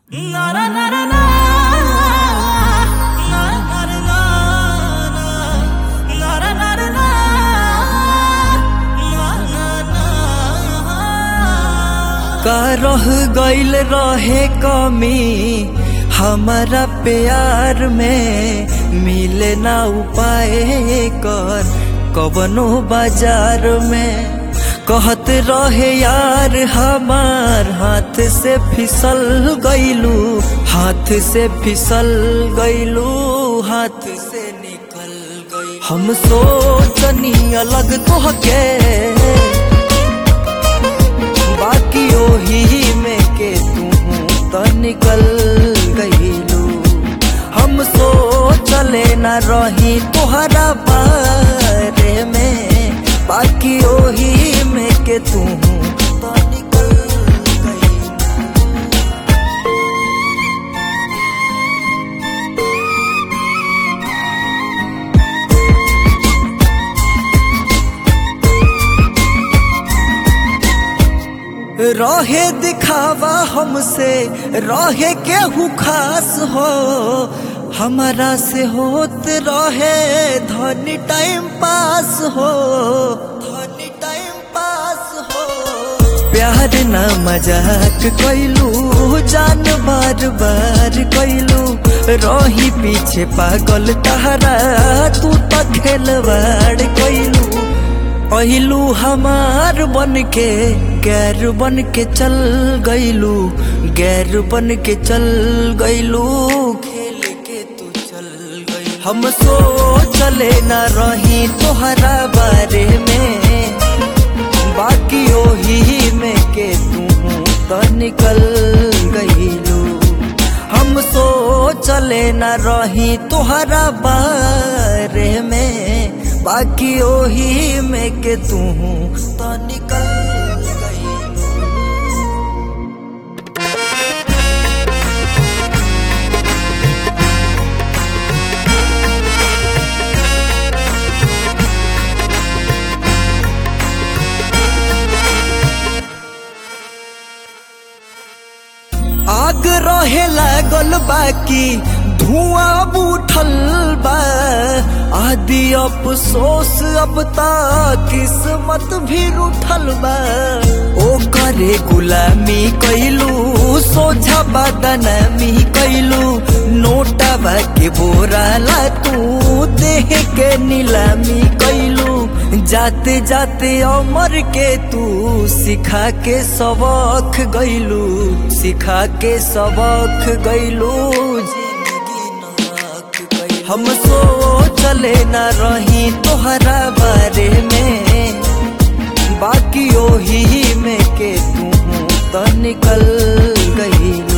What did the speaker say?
का रह गईल रहे कमी हमारा प्यार में मिले ना उपाय कर कवनो बाजार में कहत रहे यार हमार हाथ से फिसल गईलू हाथ से फिसल गईलू हाथ से निकल गई हम सोचनी अलग तो के बाकी ओही में के तू तो निकल गईलू हम सोचले न रही तोहरा बारे में बाकी ओही में के तू तो निकल गईलू रहे दिखावा हमसे रहे केहू खास हो हमारा से होत रहे धनी टाइम पास हो धनी टाइम पास हो प्यार ना मजाक कैलू जान बार बार कैलू रही पीछे पागल तहरा तू तो खेलवाड़ कैलू पहिलू हमार बन के गैर बन के चल गईलू गैर बन के चल गईलू खेल के तू चल गई हम सोचले न रही तोहरा बारे में बाकी ओही में के तू तो निकल गईलू हम सोचले न रही तोहरा बारे में बाकी ओही में के तू तो निकल गई आग रहे लागल बाकी धुआं उठल बा आदि अफसोस अब तक किस्मत भी उठल बा ओ करे गुलामी कैलू सोझा बदनामी कैलू नोटवा के बोराला तू देह के नीलामी कैलू जाते जाते अमर के तू सिखा के सबक गईलू सिखा के सबक गईलू जिंदगी नाक गई हम सोचले न रही तोहरा बारे में बाकी ओही में के तू तो निकल गई